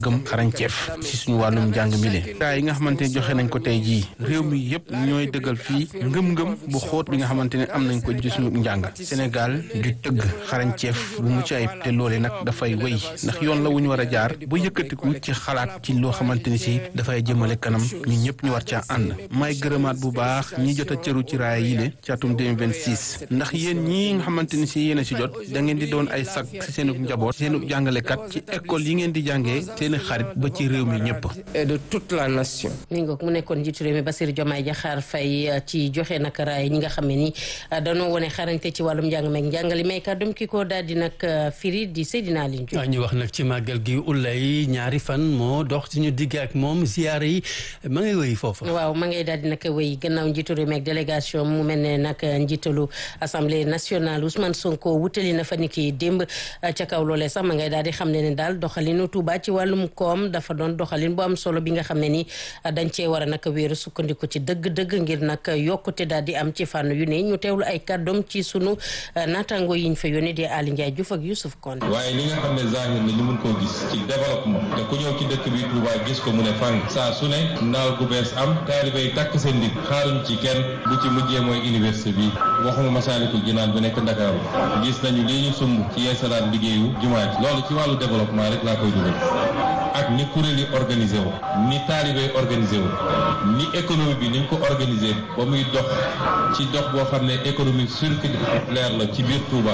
gëm xarañceef ci suñu wàllum njàng mi le daa yi nga xamante ne joxe nañ ko tey jii réew mi yëpp ñooy dëggal fii ngëm-ngëm bu xóot bi nga xamante ne am nañ ko ci suñu njàng Sénégal du tëgg xarañceef bu mucc ayib te loole nag dafay wéy ndax yoon la wu ñu war a jaar ba yëkkatiku ci xalaat ci loo xamante ni si dafay jëmale kanam ñun ñëpp ñu war caa ànd may gërëmaat bu baax ñi jot a cëru ci raaya yi le ci atum 2026 ndax yéen ñii nga xamante ni si yéen a si jot da ngeen di doon ay sag si seenu njaboot seenu jàngalekat ci école yi ngeen di jàngee seeni xarit ba ci réew mi ñëpp et de toute la nation. mi ngoog mu nekkoon njiitu réew mi Bassirou Diomaye Diakhar Faye ci joxe nag raay ñi nga xam ne ni dañoo wone xarañte ci wàllum njàng meeg njàngale may kàddum ki ko daal di nag firi di Seydina Aline Diop. ñu wax nag ci màggal gi ulay ñaari fan moo dox ci ñu digg ak moom ziyaare yi ma ngay wéy foofu. waaw ma ngay daal di nag wéy gannaaw njiitu réew mi ak délégation mu mel ne nag njiitalu assemblée nationale Ousmane Sonko wutali na fa ni ki démb ca kaw loolee sax ma ngay daal di xam ne ne daal doxalinu Touba ci wàllum koom dafa doon doxalin bu am solo bi nga xam ne ni dañ cee war a nag wéeru sukkandiku ci dëgg-dëgg ngir nag yokkute daal di am ci fànn yu ne ñu teewlu ay kàddoom ci sunu naataango yi ñu fa yónnee di Ali Ndiaye Diouf ak Youssouf Konde. waaye li nga xam ne zahir na ñu mun koo gis ci développement te ku ñëw ci dëkk bi Touba gis ko mu ne fang saa su ne naal gu bees am taalibe yi takk seen ndig xaaruñ ci kenn bu ci mujjee mooy université bi waxuma Masaalikul Jinaan bi nekk Ndakaaru gis nañu lii ñu sumb ci yeesalaat liggéeyu jumaa ji loolu ci wàllu développement rek laa koy dugal ak ni kuréel yi organisé wu ni taalibe yi organisé wu ni économie bi niñ ko organisé ba muy dox ci dox boo xam ne économie circulaire la ci biir Touba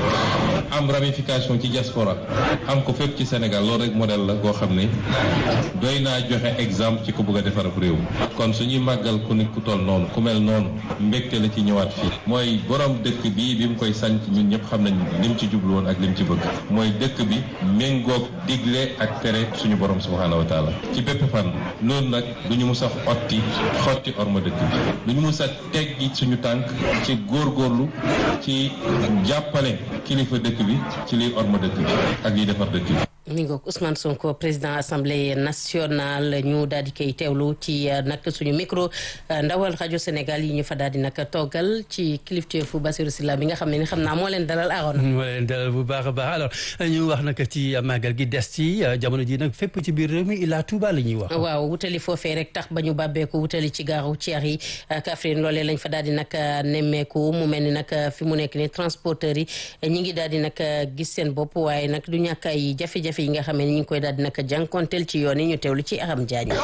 am ramification ci diaspora am ko fépp ci Sénégal loolu rek modèle la boo xam ne doy naa joxe exemple ci ko bëgg a defar ab réew kon suñuy màggal ku nit ku toll noonu ku mel noonu mbégte la ci ñëwaat fii mooy borom dëkk bii bi mu koy sanc ñun ñëpp xam nañ lim ci jublu woon ak lim ci bëgg mooy dëkk bi méngoog digle ak tere suñu borom subhaanahu wa taala ci bépp fan loolu nag du ñu mus a xotti xotti orma dëkk bi du ñu mus a teggi suñu tànk ci góorgóorlu ci jàppale kilifa dëkk bi ci liy orma dëkk bi ak liy defar dëkk bi mi ngoog Ousmane Sonko président assemblée nationale ñu daal di koy teewlu ci nag suñu micro ndawal rajo Sénégal yi ñu fa daal di nag toggal ci kilifteefu Bassirou Sylla bi nga xam ne ni xam naa moo leen dalal aaroon. moo leen dalal bu baax a baax alors ñu wax nag ci màggal gi des ci jamono ji nag fépp ci biir réew mi Ila Touba la ñuy wax. waaw wutali foofee rek tax ba ñu bàbbeeku wutali ci gaaru Thiès yi Kaffrine loolee lañ fa daal di nag nemmeeku mu mel ni nag fi mu nekk ni transporteurs yi ñi ngi daal di nag gis seen bopp waaye nag du ñàkk ay jafe-jafe yi nga xam ne ñu ngi koy daal di nag jànkonteel ci yoon yi ñu teewlu ci Aram Diagne.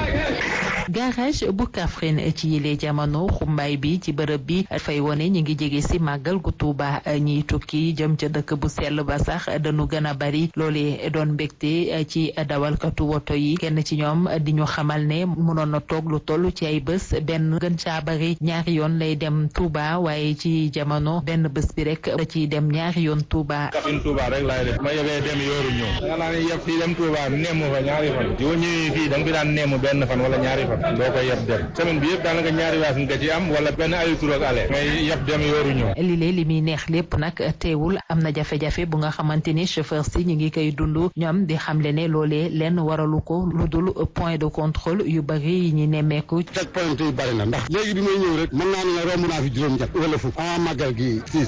garage bu Kaffrine ci yile jamono xumbaay bi ci bërëb bi fay wone ñi ngi jege si màggal gu Tuuba ñiy tukki jëm ca dëkk bu sell ba sax dañu gën a bari loolee doon mbégte ci dawalkatu woto yi kenn ci ñoom di ñu xamal ne mënoon na toog lu toll ci ay bés benn gën caa bari ñaari yoon lay dem Tuuba waaye ci jamono benn bés bi rek da ciy dem ñaari yoon Tuuba. Kaffrine Tuuba rek laay def ma yebee dem yooru ñëw nga naa ne yeb fii dem Tuuba neemu fa ñaari fan yoo ñëwee fii da nga fi daan neemu benn fan wala ñaari fan doo koy yeb dem semaine bi yëpp daanaka ñaari waas nga ci am wala benn aller retour ak aller ngay yeb dem yooru ñëw li lee li muy neex lépp nag teewul am na jafe-jafe bu nga xamante ni chauffeur si ñu ngi koy dund ñoom di xamle ne loolee lenn waralu ko lu dul point de contrôle yu bari yi ñu nemmeeku teg point yi bari na ndax léegi bi may ñëw rek mën naa ne la romb naa fi juróom ñett wala fukk a màggal gi siis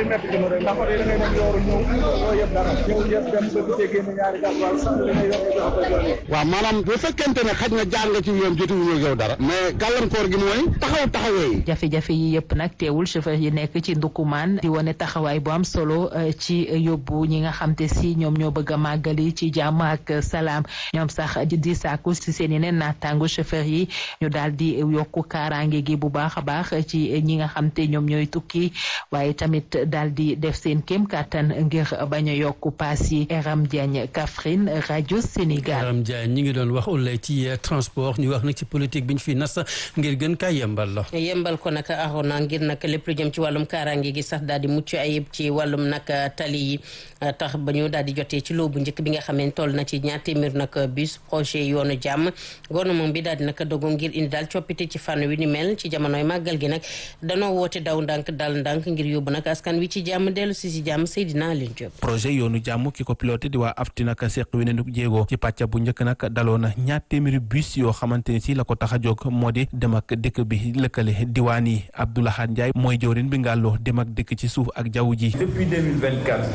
waaw maanaam bu fekkente ne xaj na jaar nga ci yoon jotuwuñu yow dara mais gàllankoor gi mooy taxaw taxawee jafe-jafe yi yëpp nag teewul chauffeur yi nekk ci ndukumaan di wane taxawaay bu am solo ci yóbbu ñi nga xam te si ñoom ñoo bëgg a màggali ci jàmm ak salaam ñoom sax di sàkku si seen yeneen naataango chauffeur yi ñu daal di yokku kaaraange gi bu baax a baax ci ñi nga xam te ñoom ñooy tukki waaye tamit daal di def seen kéem kàttan ngir bañ a yokku paas yi Eram Diagne Kaffrine rajo Sénégal. Eram Diagne ñi ngi doon wax ulay ci transport ñu wax nag ci politique bi ñu fi nas ngir gën kaa yembal la. yembal ko nag arona ngir nag lépp lu jëm ci wàllum kaaraange gi sax daal di mucc ayib ci wàllum nag tali yi tax ba ñu daal di jotee ci loo bu njëkk bi nga xam ne toll na ci ñaar téeméer nag bus projet yoonu jàmm gouvernement bi daal di nag dogu ngir indi daal coppite ci fànn wi ni mel ci jamonoy màggal gi nag danoo woote daw ndànk dal ndànk ngir yóbbu nag askan wi ci jàmm dellu si si jàmm Seydina Alioune Diop. projet yoonu jàmm ki ko piloté di waa afti nag seq wi ne jéego ci pàcc bu njëkk nag daloo na ñaar téeméeri bus yoo xamante ni si la ko tax a jóg moo di dem ak dëkk bi lëkkale diwaan yi Abdoulaye Ndiaye mooy jawrin bi ngàlloo dem ak dëkk ci suuf ak jaww ji. depuis 2024 2022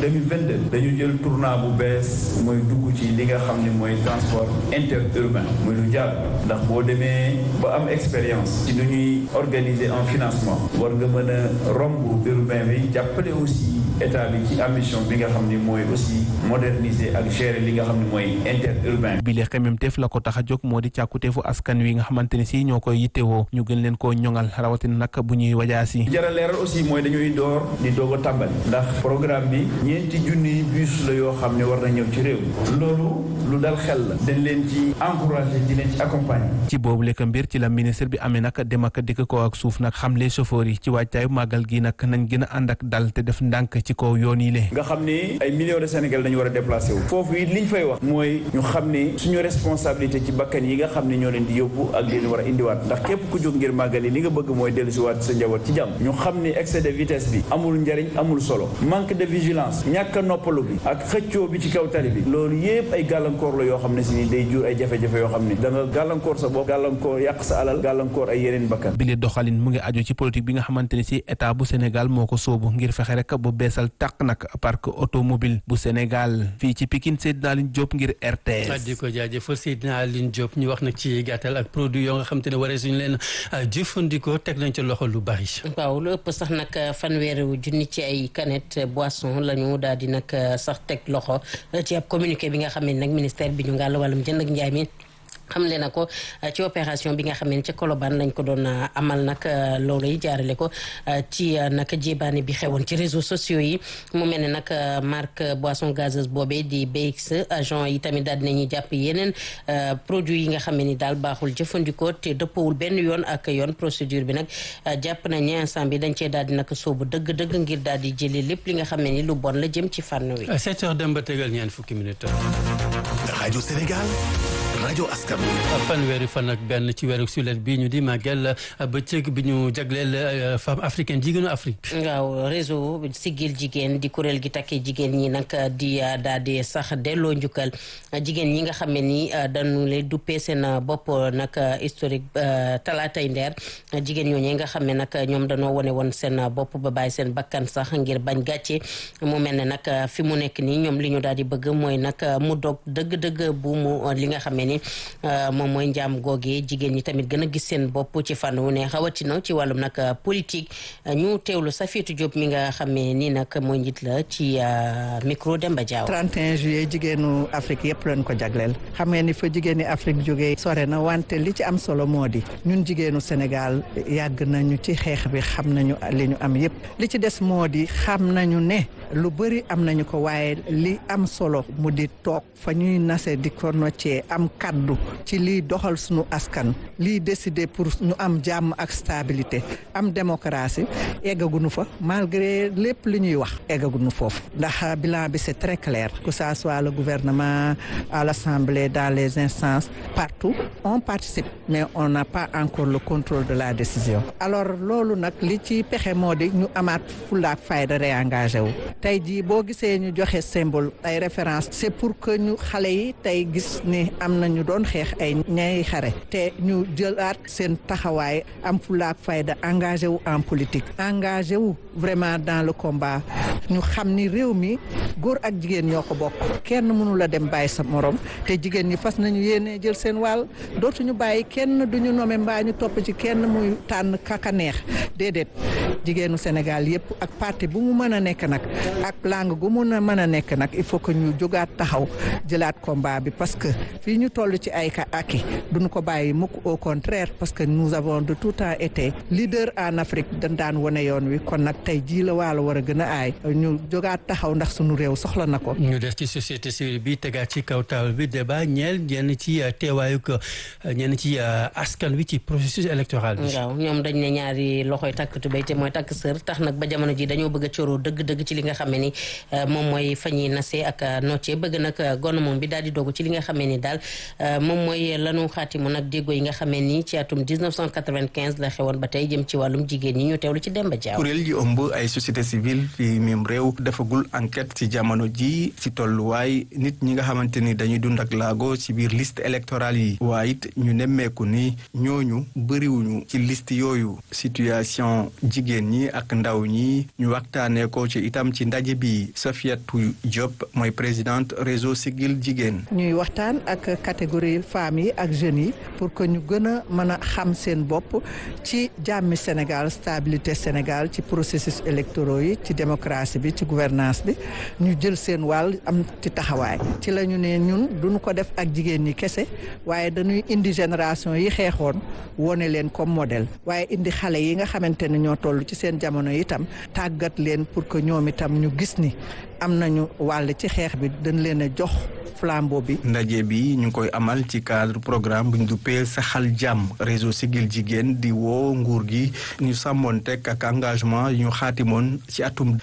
déedéet dañu jël tournant bu bees mooy dugg ci li nga xam ne mooy transport interurbain muy lu jàll ndax boo demee ba am expérience ci nu ñuy organiser en financement war nga mën a romb urbain bi jàppale aussi état bi ci ambition bi nga xam ne mooy aussi moderniser ak gérer li nga xam ne mooy interurbain bi le xememteef la ko tax a jóg moo di càkkuteefu askan wi nga xamante ne si ñoo koy yittewoo ñu gën leen koo ñoŋal rawatina nag bu ñuy wajaasi jara leeral aussi mooy dañuy door di doog a tàmbali ndax programme bi ñeenti junni bus la yoo xam ne war na ñëw ci réew loolu lu dal xel la dañ leen ci encouragé di leen ci accompagner ci boobu lekk mbir ci la ministre bi amee nag dem ak dikk ko ak suuf nag xamle chauffeur yi ci wàccaayu màggal gi nag nañ gën a ànd ak dal te def ndànk ci kaw yoon yi le nga xam ni ay millions de Sénégal dañu war a déplacé wu foofu it liñ fay wax mooy ñu xam ni suñu responsabilité ci bakkan yi nga xam ne ñoo leen di yóbbu ak leen war a indiwaat ndax képp ku jóg ngir màggal yi li nga bëgg mooy dellu si waat sa njaboot ci jàmm ñu xam ni excès de vitesse bi amul njariñ amul solo manque de vigilance ñàkk a noppalu bi ak xëccoo bi ci kaw tali bi loolu yépp ay gàllankoor la yoo xam ne si ni day jur ay jafe-jafe yoo xam ne da nga gàllankoor sa bopp gàllankoor yàq sa alal gàllankoor ay yeneen bakkan bi le doxalin mu ngi aju ci politique bi nga xamante ne si état bu Sénégal moo ko sóobu ngir fexe rek bu beesal tàq nag parc automobile bu Sénégal fii ci Pikine Seydina Aline Diop ngir RTS. di ko jaajëfal Seydina Aline Diop ñu wax nag ci gàttal ak produit yoo nga xam te ne waree suñu leen jëfandikoo teg nañ ci loxo lu bari. waaw lu ëpp sax nag fanweeri junni ci ay canette boisson la ñu daal di nag sax teg loxo ci ab communiqué bi nga xam ne nag ministère bi ñu ngàll wàllum jënd ak njaay mi. xamle na ko ci opération bi nga xam ne ca Colobane lañ ko doon amal nag loolu yi jaarale ko ci nag jébaane bi xewoon ci réseaux sociaux yi mu mel ne nag marque boisson gazeuse boobee di BX agent yi tamit daal dinañuy jàpp yeneen produit yi nga xam ne ni daal baaxul jëfandikoo te dëppawul benn yoon ak yoon procédure bi nag jàpp nañ ne instant bi dañ cee daal di nag soobu dëgg-dëgg ngir daal di jëlee lépp li nga xam ne ni lu bon la jëm ci fànn wi. 7 heures dem ba tegal ñeent fukki minutes. rajo Sénégal. rajo askan fanweeri fan ak benn ci weeru sulet bi ñu di màggal bëccëg bi ñu jagleel femme africaine jigéenu Afrique. waaw réseau siggil jigéen di kuréel gi takkee jigéen ñi nag di daal di sax delloo njukkal jigéen ñi nga xam ne ni dañu leen duppee seen bopp nag historique talaatay ndeer jigéen ñooñu nga xam ne nag ñoom dañoo wane woon seen bopp ba bàyyi seen bakkan sax ngir bañ gàcce mu mel ne nag fi mu nekk nii ñoom li ñu daal di bëgg mooy nag mu dog dëgg-dëgg bu mu li nga xam ne ni moom mooy njaam googee jigéen ñi tamit gën a gis seen bopp ci fànn wu ne xawatina ci wàllum nag politique ñu teewlu Safiatou Diop mi nga xam ne nii nag mooy njiit la ci micro Demba Diaw. 31 juillet jigéenu Afrique yëpp lañ ko jagleel xam ngeen ni fa jigéeni Afrique jógee sore na wante li ci am solo moo di ñun jigéenu Sénégal yàgg nañu ci xeex bi xam nañu li ñu am yëpp li ci des moo di xam nañu ne lu bëri am nañu ko waaye li am solo mu di toog fa ñuy nase di ko noccee am kaddu ci liy doxal suñu askan liy décider pour ñu am jàmm ak stabilité am démocratie eggaguñu fa malgré lépp li ñuy wax eggaguñu foofu ndax bilan bi c'est très clair que ça soit le gouvernement à l'Assemblée dans les instances partout on participe mais on n'a pas encore le contrôle de la décision alors loolu nag li ci pexe moo di ñu amaat fulaak fayda réengagé wu tey jii boo gisee ñu joxe symbole ay référence c'est pour que ñu xale yi tey gis ni am na ñu doon xeex ay ñay xare te ñu jëlaat seen taxawaay am fulaak fayda engagé wu en politique engagé wu vraiment dans le combat ñu xam ni réew mi góor ak jigéen ñoo ko bokk kenn mënu la dem bàyyi sa morom te jigéen ñi fas nañu yéene jël seen wàll dootuñu bàyyi kenn duñu nome mbaa ñu topp ci kenn muy tànn kaka neex déedéet jigéenu Sénégal yëpp ak parti bu mu mën a nekk nag ak langue gu mun a mën a nekk nag il faut que ñu jógaat taxaw jëlaat combat bi parce que fii ñu toll ci ay ka aki duñu ko bàyyi mukk au contraire parce que nous avons de tout temps été leader en Afrique dañ daan wane yoon wi kon nag tey jii la waalo war a gën a aay ñu jógaat taxaw ndax sunu réew soxla na ko. ñu des ci société civile bi tegaat ci kaw taabal bi débat ñeel ñenn ci teewaayu ko ñenn ci askan wi ci processus électoral bi. waaw ñoom dañ ne ñaari loxoy takk tubéy te mooy takk sër tax nag ba jamono ji dañoo bëgg a coroo dëgg-dëgg ci li nga xam ne ni moom mooy fa ñuy nasee ak noccee bëgg nag gouvernement bi daal di dogu ci li nga xam ne ni daal moom mooy lanu xaatimu nag déggoo yi nga xam ne ni ci atum 1995 la xewoon ba tey jëm ci wàllum jigéen ñi ñu teewlu ci Demba Diaw. kuréel yi ëmb ay société civile fi même réew defagul enquête ci jamono ji ci tolluwaay nit ñi nga xamante ni dañuy dund ak laago ci biir liste électorale yi waaye it ñu nemmeeku ni ñooñu bëriwuñu ci liste yooyu situation jigéen jigéen ñi ak ndaw ñi ñu waxtaanee ko ci itam ci ndaje bi Safiatou Diop mooy présidente réseau Siggil Jigéen. ñuy waxtaan ak catégorie femmes yi ak jeunes yi pour que ñu gën a mën a xam seen bopp ci jàmmi Sénégal stabilité Sénégal ci processus électoraux yi ci démocratie bi ci gouvernance bi ñu jël seen wàll am ci taxawaay ci la ñu ne ñun duñu ko def ak jigéen ñi kese waaye dañuy indi génération yi xeexoon wone leen comme modèle waaye indi xale yi nga xamante ne ñoo toll ci seen jamono itam tàggat leen pour que ñoom itam ñu gis ni am nañu wàll ci xeex bi dañ leen a jox flambeau bi. ndaje bi ñu ngi koy amal ci cadre programme bu ñu duppee saxal jàmm réseau Siggil Jigéen di woo nguur gi ñu sàmmoon teg ak engagement yu ñu xaatimoon ci atum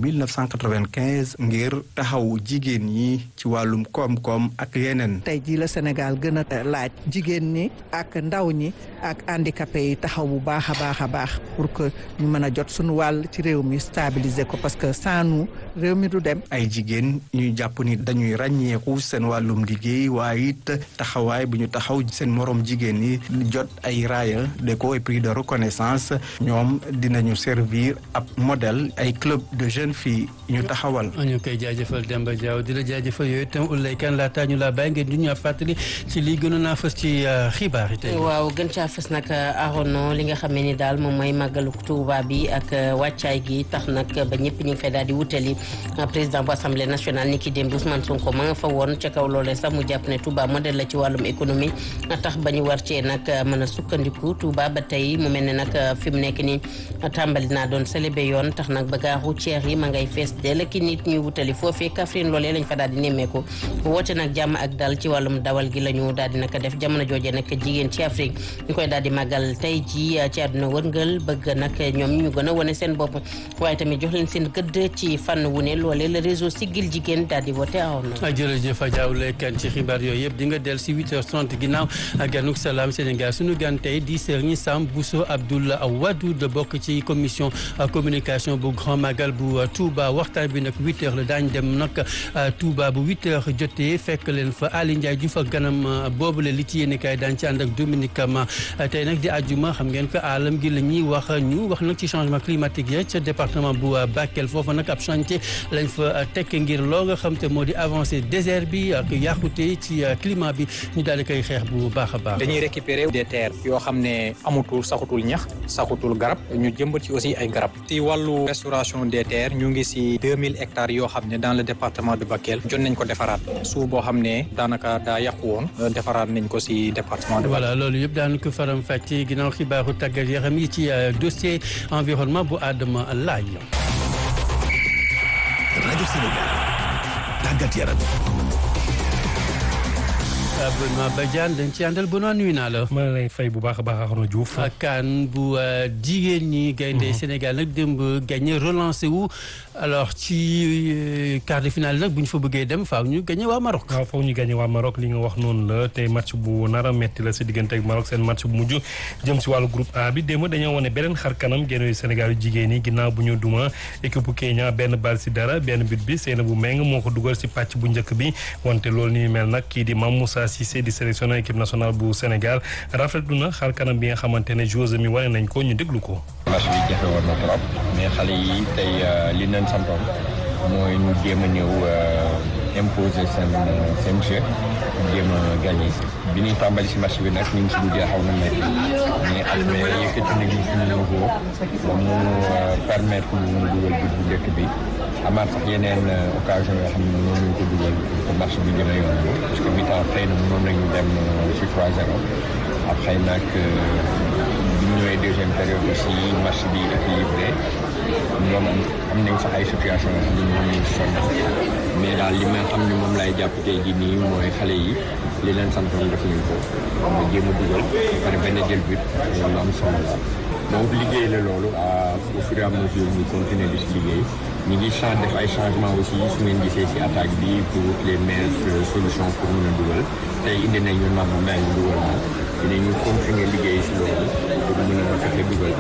1995 ngir taxaw jigéen ñi ci wàllum koom-koom ak yeneen. tey jii la Sénégal gën a laaj jigéen ñi ak ndaw ñi ak handicapé yi taxaw bu baax a baax a baax pour que ñu mën a jot suñu wàll ci réew mi stabiliser ko parce que sans nous réew mi du dem. ay jigéen ñuy jàpp ni dañuy ràññeeku seen wàllum liggéey waaye it taxawaay bu ñu taxaw seen morom jigéen ñi jot ay raaya déco et prix de reconnaissance ñoom dinañu servir ab modèle ay club de jeunes filles ñu taxawal. ñu koy jaajëfal Demba Diaw di la jaajëfal yooyu itam Oulaye Kane laataa ñu laa bàyyi ngeen ñu fàttali ci lii gënoon naa fës ci xibaar yi tey. waaw gën caa fës nag arono li nga xam ne ni daal moom mooy màggalu Tuuba bi ak wàccaay gi tax nag ba ñëpp ñu ngi fay daal di wutali président bu assemblée nationale ni ki démb Ousmane Sonko ma nga fa woon ca kaw loolee sax mu jàpp ne Touba modèle la ci wàllum économie tax ba ñu war cee nag mën a sukkandiku Touba ba tey mu mel ne nag fi mu nekk ni tàmbali naa doon célébé yoon tax nag ba gaaru ceex yi ma ngay fees dell ki nit ñuy wutali foofee Kaffrine loolee lañ fa daal di nemmeeku woote nag jàmm ak dal ci wàllum dawal gi la ñu daal di nag def jamono jooje nag jigéen ci Afrique ñu koy daal di màggal tey ji ci àdduna wërngal bëgg nag ñoom ñu gën a wane seen bopp waaye tamit jox leen seen gëdd ci fànn wu ne loolee le réseau Siggil Jigéen daal di woote awoon na jërëjëf Adja Oulaye Kane ci xibaar yooyu yëpp di nga del si 8h30 ginnaaw ak ganuk salaam Sénégal suñu gan tey di Serigne Sam Bousso Abdoul Wadou de bokk ci commission communication bu Grand Magal bu Touba waxtaan bi nag 8h la daañ dem nag Touba bu 8h jotee fekk leen fa Ali Ndiaye Diouf ak ganam boobule li ci yéene kaay daañ ci ànd ak Dominique Kama tey nag di àjjuma xam ngeen ko alam gi la ñuy wax ñu wax nag ci changement climatique ya ca département bu Bakel foofu nag ab chantier lañ fa tekk ngir loo nga xam te moo di avancé désert bi ak yàqute ci climat bi ñu daal di koy xeex bu baax a baax. dañuy récupérer des terres yoo xam ne amutul saxutul ñax saxutul garab ñu jëmbat ci aussi ay garab ci wàllu restauration des terres ñu ngi si 2000 hectares yoo xam ne dans le département de Bakel jot nañ ko defaraat suuf boo xam ne daanaka daa yàqu woon defaraat nañ ko si département de Bakel. voilà loolu yëpp daan ko faram fàcce ginnaaw xibaaru tàggat yaram yi ci dossier environnement bu Adama Laye. rajo Sénégal tàggat yaram. Benoît Badiane dañ ci àndal Benoît nuyu naa la. ma lay fay bu baax a baax Arnaud Diouf. kan bu jigéen ñi. gaynde Sénégal nag démb gagné relancé wu alors ci quart de finale nag bu ñu fa bëggee dem faaw ñu gagné waa Maroc. waaw faaw ñu gagné waa Maroc li nga wax noonu la tey match bu nar a metti la si diggante ak Maroc seen match bu mujj jëm si wàllu groupe A bi démb dañoo wane beneen xar kanam génn Sénégal yu jigéen ñi ginnaaw bu ñu duma équipe bu Kenya benn bal si dara benn but bi Seynabou Meng moo ko dugal si pàcc bu njëkk bi wante loolu ni mel nag kii di Mame Moussa Cissé di sélectionneur équipe nationale bu Sénégal rafetlu na xar kanam bi nga xamante ne joueuse mi wane nañ ko ñu déglu ko. match bi jafe woon na trop mais xale yi tey li leen santoon mooy ñu jéem a ñëw imposer seen seen jeu jéem a gagné bi ñuy tàmbali si match bi nag ñu ngi si duggee xaw na métti mais après yëkkati nañu suñu niveau ba mu permettre ñu dugal but bu njëkk bi amaat sax yeneen occasion yoo xam ne noonu lañ ko dugal pour match bi gën a yomb parce que mi-temps xëy na mënoon nañu dem si 3-0 après nag bi ñu ñëwee deuxième période aussi match bi équilibré ñoom am nañ sax ay situation yoo xam ne moom lañ sonn mais daal li ma xam ne moom lay jàpp tey jii nii mooy xale yi li leen santoon def nañ ko nga jéem a dugal pare benn jël but loolu am solo la donc liggéey la loolu au fur et à mesure ñu continuer di si liggéey ñu ngi change def ay changement aussi su ngeen gisee si attaque bi pour les meilleures solutions pour mën a dugal tey indi nañu nam meng dugal na dinañu continuer liggéey si loolu pour mën a fexe dugal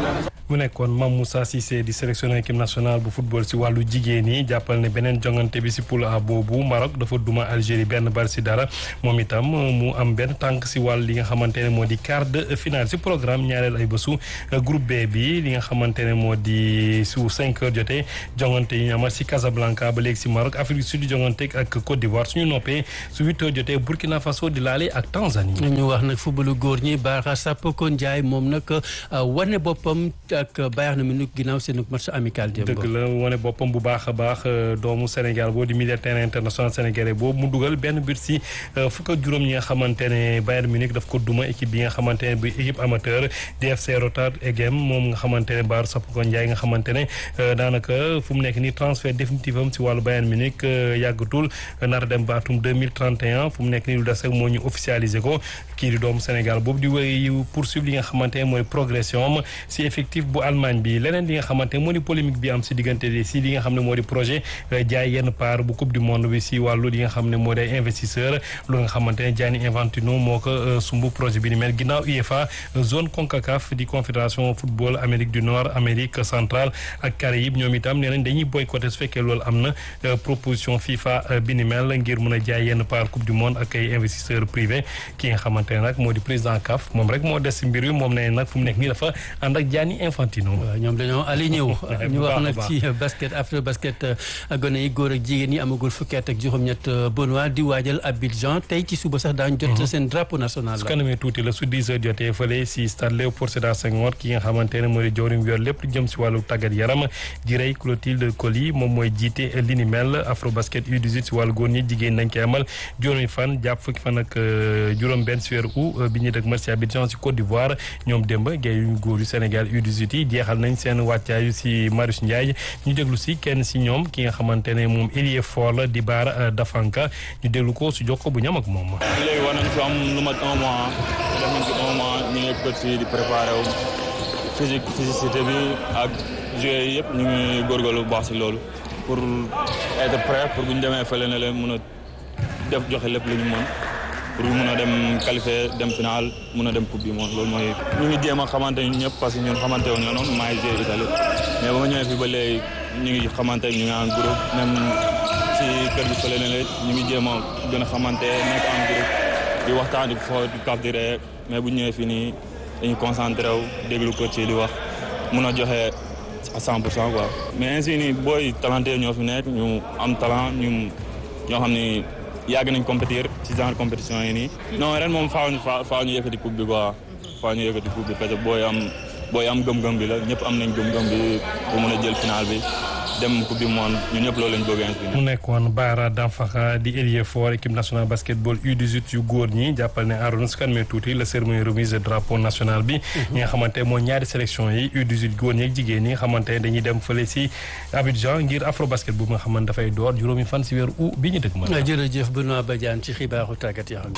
mu nekkoon Mame Moussa Cissé di sélectionneur équipe nationale bu football si wàllu jigéen yi jàppal ne beneen jongante bi si poule A boobu Maroc dafa duma Algérie benn bal si dara moom itam mu am benn tànk si wàll li nga xamante ne moo di quart de finale si programme ñaareel ay bésu groupe B bi li nga xamante ne moo di su 5 heures jotee jongante yi ñu amal si Casablanca ba léegi si Maroc Afrique du Sud jongante ak Côte d'Ivoire suñu noppee su 8 heures jotee Burkina Faso di laale ak Tanzanie. ñu wax nag footballu góor ñi Bara Sapoko Ndiaye moom nag wane boppam ak Bayern Munich ginnaaw seen match amical démb. dëgg la wane boppam bu baax a baax doomu Sénégal boo di milieu terrain international sénégalais boobu mu dugal benn but si fukk ak juróom ñi nga xamante ne Bayern Munich daf ko duma équipe bi nga xamante ne bi équipe amateur DFC Rotterdam Egem moom nga xamante ne Bara Sapoko Ndiaye nga xamante ne daanaka fu mu nekk nii transfert définitif am si wàllu Bayern Munich yàggatul nar a dem ba atum 2031 fu mu nekk nii lu des rek moo ñu officialiser ko kii di doomu Sénégal boobu di wéy poursuivre li nga xamante ne mooy progression am si effectif bu Allemagne bi leneen li nga xamante ne moo di polémique bi am si diggante si li nga xam ne moo di projet jaay yenn part bu coupe du monde bi si wàllu li nga xam ne moo di ay investisseur lu nga xamante ne Gianni Infantino moo ko sumbu projet bi ni mel ginnaaw UEFA zone CONCACAF di confédération football Amérique du Nord Amérique centrale ak Caraïbes ñoom itam nee nañ dañuy boycotté su fekkee loolu am na proposition FIFA bi ni mel ngir mën a jaay yenn part coupe du monde ak ay investisseurs privés ki nga xamante ne nag moo di président CAF moom rek moo des si mbir wi moom nee nag fu mu nekk nii dafa ànd ak Gianni Infantino. ñoom dañoo aligné wu ñu wax nag ci basket after basket gone yi góor ak jigéen ñi amagul fukki at ak juróom-ñett Benoît di waajal Abidjan tey ci suba sax daañu jot seen drapeau national su kanamee tuuti la su 10 heures jotee fële si stade Léopold Sédar Senghor ki nga xamante ne moo di jawriñ yor lépp lu jëm si wàllu tàggat yaram di rey Clotilde Coly moom mooy jiite li ni mel afro basket U18 si wàllu góor ñi jigéen nañ koy amal juróomi fan jàpp fukki fan ak juróom benn si weeru août bi ñuy dëkk mar si Abidjan si Côte d'Ivoire ñoom démb gay yu góor yu Sénégal U18 yi jeexal nañ seen wàccaayu si Marius Ndiaye ñu déglu si kenn si ñoom ki nga xamante ne moom ailier fort la di Bara Dafanka ñu déglu ko su jox ko bu ñam ak moom. léegi war nañ fi am lu mat un mois def nañ fi un mois ñu ngi coach fii di préparé wu physique physicité bi ak joueurs yi yëpp ñu ngi góorgóorlu bu baax si loolu pour être prêt pour bu ñu demee fële na leen mën a def joxe lépp lu ñu mën pour mun a dem qualifier dem final mun a dem coupe du monde loolu mooy ñu ngi jéem a xamante ni ñëpp parce que ñun xamante wuñu noonu maa ngi joué Italie mais ba ma ñëwee fi ba léegi ñu ngi xamante ñu ngi en groupe même si kër gi fële na leen ñu ngi jéem a gën a xamante nekk en groupe di waxtaan di fo di kaf di ree mais bu ñëwee fii nii dañu concentré wu déglu ko ci di wax mun a joxe à 100 pour cent quoi mais ainsi nii booy talenté ñoo fi nekk ñu am talent ñu ñoo xam ni yàgg nañ compétir ci genre compétition yi nii. non ren moom faaw ñu faaw ñu yëkkati coupe bi quoi faaw ñu yëkkati coupe bi parce que booy am booy am gëm-gëm bi la ñëpp am nañ gëm-gëm bi pour mën a jël final bi dem coupe du monde ñun ñëpp loolu lañ bëgg mu nekkoon Bara Dampakha di ailier fort équipe nationale basketball U18 yu góor ñi jàppal ne Arouna su kan mee tuuti la cérémonie remise de drapeau national bi. ñi nga xamante moo ñaari sélection yi U18 góor ñi ak jigéen ñi nga xamante ne dañuy dem fële si Abidjan ngir afro basket bu nga xamante dafay door juróomi fan si weeru août bi ñu dëkk ma. jërëjëf Benoît Badiane ci xibaaru tàggat yaram.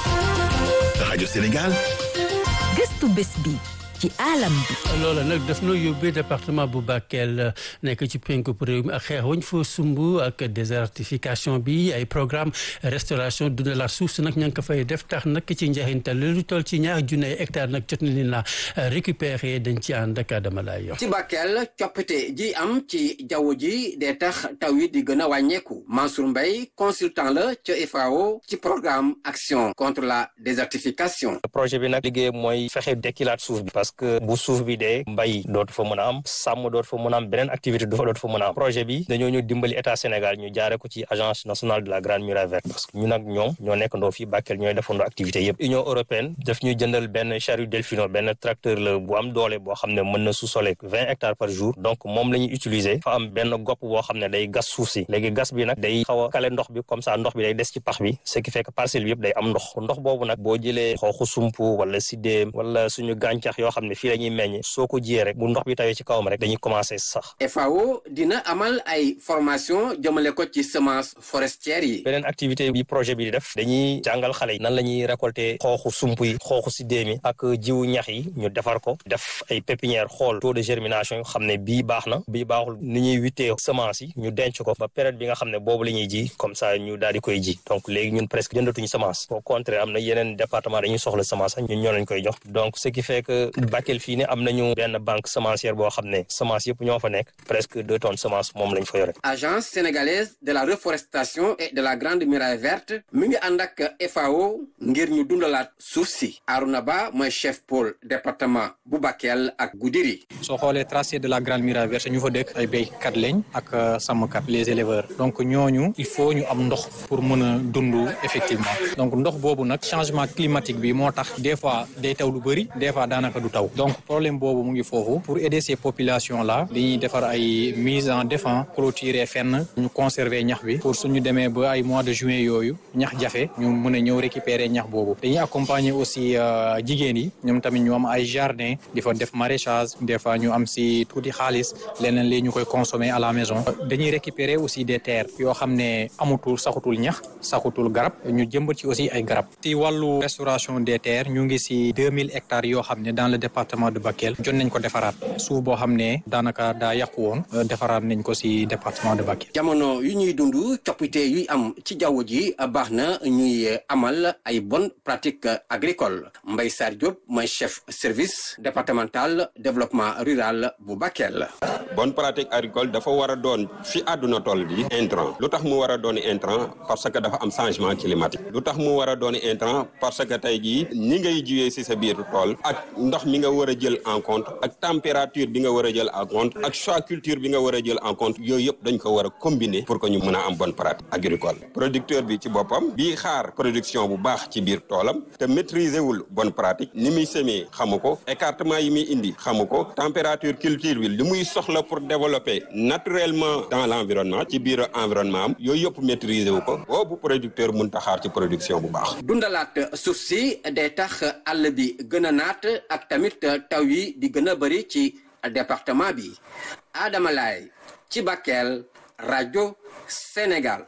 rajo Sénégal. gëstu bés bi. ci alam bi. loola nag daf noo yóbbee département bu Bakel nekk ci penku réew mi ak xeex wañ fa sumb ak désertification bi ay programme restauration dundalaat suuf si nag ña ngi ko fay def tax nag ci njeexintal lu toll ci ñaar junne hectare nag jot na leen la récupérer dañ ci ànd ak Adama lay yor. ci Bakel coppite ji am ci jaww ji dee tax taw yi di gën a wàññeeku Mansour Mbaye consultant la ca FAO ci programme action contre la désertification. projet bi nag liggéey mooy fexe dekkilaat suuf bi parce que bu suuf bi dee mbay dootu fa mën a am sàmm dootu fa mën a am beneen activité du fa dootu fa mën a am projet bi dañoo ñu dimbali état Sénégal ñu jaare ko ci agence nationale de la grande muraille verte parce que ñu nag ñoom ñoo nekkandoo fii Bakel ñooy defandoo activité yëpp Union européenne daf ñuy jëndal benn charrue delfino benn tracteur la bu am doole boo xam ne mën na sous-soler vingt hectares par jour donc moom la ñuy utiliser fa am benn gopp boo xam ne day gas suuf si léegi gas bi nag day xaw a kale ndox bi comme ça ndox bi day des ci pax bi ce qui fait que parcelle bi yëpp day am ndox ndox boobu nag boo jëlee xooxu sumpu wala sidéem wala suñu gàncax yoo xam ne fii la ñuy meññ soo ko jiyee rek bu ndox bi tawee ci kawam rek dañuy commencé sax FAO dina amal ay formation jëmale ko ci semence forestière yi beneen activité bi projet bi di def dañuy jàngal xale yi nan la ñuy récolter xooxu sump yi xooxu sidéem yi ak jiwu ñax yi ñu defar ko def ay pépinière xool taux de germination yi xam ne bii baax na bii baaxul ni ñuy wittee semence yi ñu denc ko ba période bi nga xam ne boobu la ñuy ji comme ça ñu daal di koy ji donc léegi ñun presque jëndatuñu semence au contraire am na yeneen département dañuy soxla semence ñun ñoo lañ koy jox donc ce qui fait que Bakel fii ne am nañu benn banque semencière boo xam ne semence yëpp ñoo fa nekk presque deux tonnes semence moom lañ fa yore. agence sénégalaise de la reforestation et de la grande muraille verte mi ngi ànd ak FAO ngir ñu dundalaat suuf si Arouna Ba mooy chef pôle département bu Bakel ak Goudiri. soo xoolee tracé de la grande muraille verte ñu fa dëkk ay béykat lañ ak sàmmkat les éleveurs donc ñooñu il faut ñu am ndox pour mën a dund effectivement donc ndox boobu nag changement climatique bi moo tax des fois day taw lu bëri des fois daanaka du taw donc problème boobu mu ngi foofu pour aider ces populations là dañuy defar ay mise en défense clôturer fenn ñu conserver ñax bi pour suñu demee ba ay mois de juin yooyu ñax jafe ñu mën a ñëw récupérer ñax boobu dañuy accompagner aussi jigéen yi ñoom tamit ñu am ay jardin di fa def maraîchage des fois ñu am si tuuti xaalis leneen li ñu koy consommer à la maison dañuy récupérer aussi des terres yoo xam ne amutul saxutul ñax saxutul garab ñu jëmbat ci aussi ay garab ci wàllu restauration des terres ñu ngi si deux mille hectares yoo xam ne dans le département de Bakel jot nañ ko defaraat suuf boo xam ne daanaka daa yàqu woon defaraat nañ ko si département de Bakel. jamono yu ñuy dund coppite yuy am ci jaww ji baax na ñuy amal ay bonnes pratiques agricoles Mbaye Sarr Diop mooy chef service départemental développement rural bu Bakel. bonne pratique agricole dafa war a doon fi àdduna toll bi intrant lu tax mu war a doon intrant parce que dafa am changement climatique lu tax mu war a doon intrant parce que tey jii ni ngay jiwee si sa biir tool ak ndox mi nga war a jël en compte ak température bi nga war a jël en compte ak choix culture bi nga war a jël en compte yooyu yëpp dañ ko war a combiner pour que ñu mën a am bonne pratique agricole producteur bi ci boppam bii xaar production bu baax ci biir toolam te maîtriser wul bonne pratique ni muy semer xamu ko écartement yi muy indi xamu ko température culture bi li muy soxla pour développer naturellement dans l'environnement ci biir environnement am yooyu yëpp maîtriser wu ko boobu producteur mun taxaar ci production bu baax dundalaat suuf si day tax àll bi gën a naat ak tamit taw yi di gën a bëri ci département bi Adama Laye ci Bakel rajo Sénégal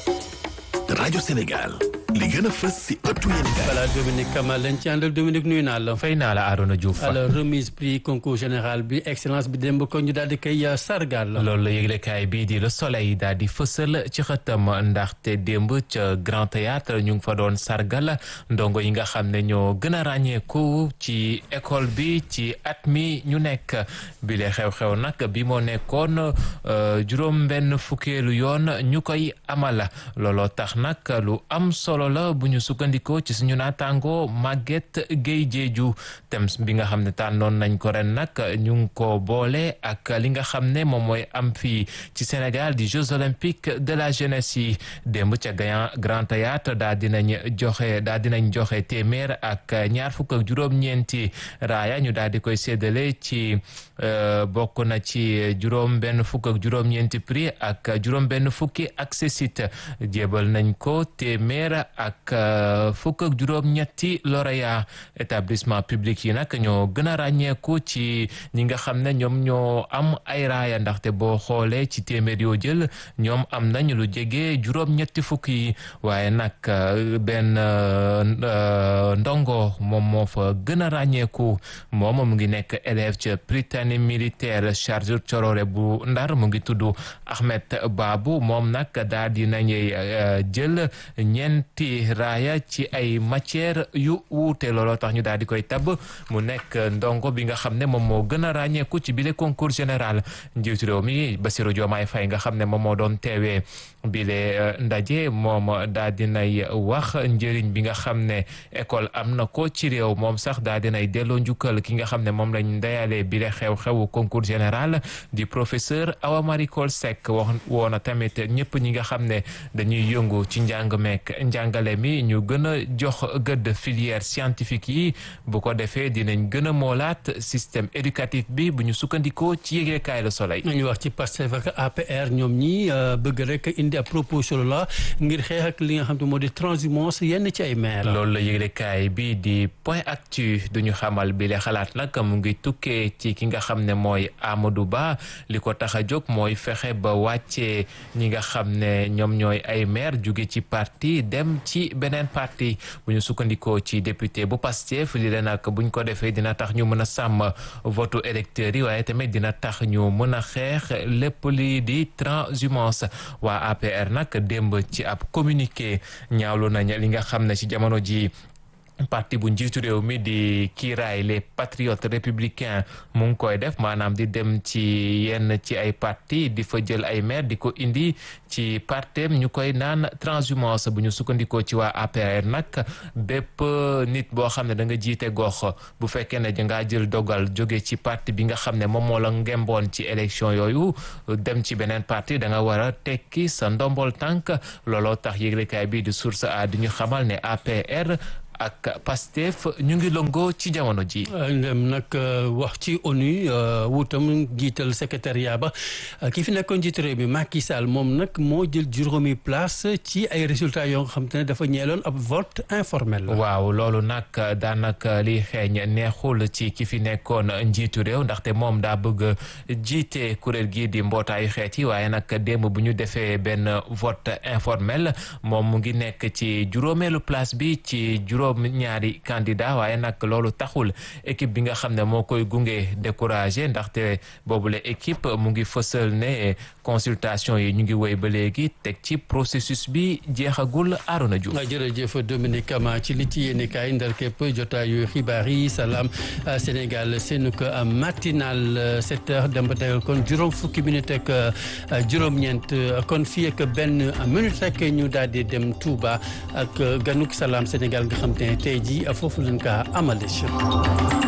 rajo Sénégal li gën a fës si ëttu yéen voilà Dominique Kamal lañ ci àndal Dominique nuyu naa la. fay naa la Arona Diouf. alors remise prix concours général bi excellence bi démb ko ñu daal di koy sargal. loolu la yëglekaay bii di Le Soleil daal di fësal ci xëtam ndaxte démb ca Grand Théâtre ñu ngi fa doon sargal ndongo yi nga xam ne ñoo gën a ràññeeku ci école bi ci at mi ñu nekk bile xew-xew nag bi moo nekkoon juróom-benn fukkeelu yoon ñu koy amal looloo tax nag lu am solo. la bu ñu sukkandikoo ci suñu naataango Maguette Guèye Diédhiou thème bi nga xam ne tànnoon nañ ko ren nag ñu ngi ko boole ak li nga xam ne moom mooy am fii ci Sénégal di Jeux olympiques de la jeunesse yi démb ca Grand Théâtre daa dinañ joxe daa dinañ joxe téeméer ak ñaar fukk ak juróom-ñeenti raaya ñu daal di koy séddale ci bokk na ci juróom benn fukk ak juróom-ñeenti prix ak juróom benn fukki accessit jébal nañ ko téeméer ak fukk ak juróom-ñetti lauréat établissement public yi nag ñoo gën a ràññeeku ci ñi nga xam ne ñoom ñoo am ay raaya ndaxte boo xoolee ci téeméer yoo jël ñoom am nañ lu jege juróom-ñetti fukk yi waaye nag benn ndongo moom moo fa gën a ràññeeku moom mu ngi nekk élève ca Prytanée militaire Charles Thiororé bu Ndar mu ngi tudd Ahmed Babou moom nag daal di nañuy jël ñeenti raaya ci ay matière yu wuute looloo tax ñu daal di koy tab mu nekk ndongo bi nga xam ne moom moo gën a ràññeeku ci bile concours général njiitu réew mi Bassirou Diomaye Faye nga xam ne moom moo doon teewee bile ndaje moom daal dinay wax njëriñ bi nga xam ne école am na ko ci réew moom sax daal dinay delloo njukkal ki nga xam ne moom lañ ndeyalee bile xew-xewu concours général di professeur Awa Marie Coll Seck wax woona tamit ñëpp ñi nga xam ne dañuy yëngu ci njàng meek njàngale mi ñu gën a jox gëdd filière scientifique yi bu ko defee dinañ gën a moolaat système éducatif bi bu ñu sukkandikoo ci yëgeekaay Le Soleil. ñu wax ci Pastef ak APR ñoom ñi bëgg rek indi ab proposition la ngir xeex ak li nga xam te moo di transhumance yenn ci ay maire loolu la yëglekaay bi di point actu duñu xamal bi le xalaat nag mu ngi tukkee ci ki nga xam ne mooy Amadou Ba li ko tax a jóg mooy fexe ba wàccee ñi nga xam ne ñoom ñooy ay maire jóge ci parti dem ci beneen parti bu ñu sukkandikoo ci député bu Pastef li leen nag buñ ko defee dina tax ñu mën a sàmm votu électeurs yi waaye tamit dina tax ñu mën a xeex lépp lii di transhumance waa APR nag démb ci ab communiqué ñaawlu nañ li nga xam ne ci jamono ji parti bu njiitu réew mi di kiiraay les patriotes républicains mu ngi koy def maanaam di dem ci yenn ci ay parti di fa jël ay maire di ko indi ci partem ñu koy naan transhumance bu ñu sukkandikoo ci waa APR nag bépp nit boo xam ne da nga jiite gox bu fekkee ne dangaa jël dogal jóge ci parti bi nga xam ne moom moo la ngemboon ci élection yooyu dem ci beneen parti da nga war a tekki sa ndombol tànk looloo tax yëglekaay bi di source a di ñu xamal ne APR ak Pastef ñu ngi lëngoo ci jamono ji ndem nag wax ci ONU wutam jiital secrétariat ba ki fi nekkoon jiitu réew mi Macky Sall moom nag moo jël juróomi place ci ay résultats yoo nga xam te ne dafa ñeeloon ab vote informel waaw loolu nag daanaka liy xeeñ neexul ci ki fi nekkoon njiitu réew ndaxte moom daa bëgg jiite kuréel gii di mbootaayu xeet yi waaye nag démb bu ñu defee benn vote informel moom mu ngi nekk ci juróomeelu place bi ci juróom ñaari candidat waaye nag loolu taxul équipe bi nga xam ne moo koy gunge découragé ndaxte boobule équipe mu ngi fësal ne consultation yi ñu ngi woy ba léegi teg ci processus bi jeexagul Arona Diouf jërëjëf Dominique Kama ci li ci yéene kaay ndar képp jotaayu xibaar yi salaam Sénégal seenu ko matinal sept heures dem ba tegal kon juróom fukki minute ak juróom-ñeent kon fii ak benn minute rek ñu daal di dem Touba ak ganuk salaam Sénégal nga xam te ne tey jii foofu lañ ka amale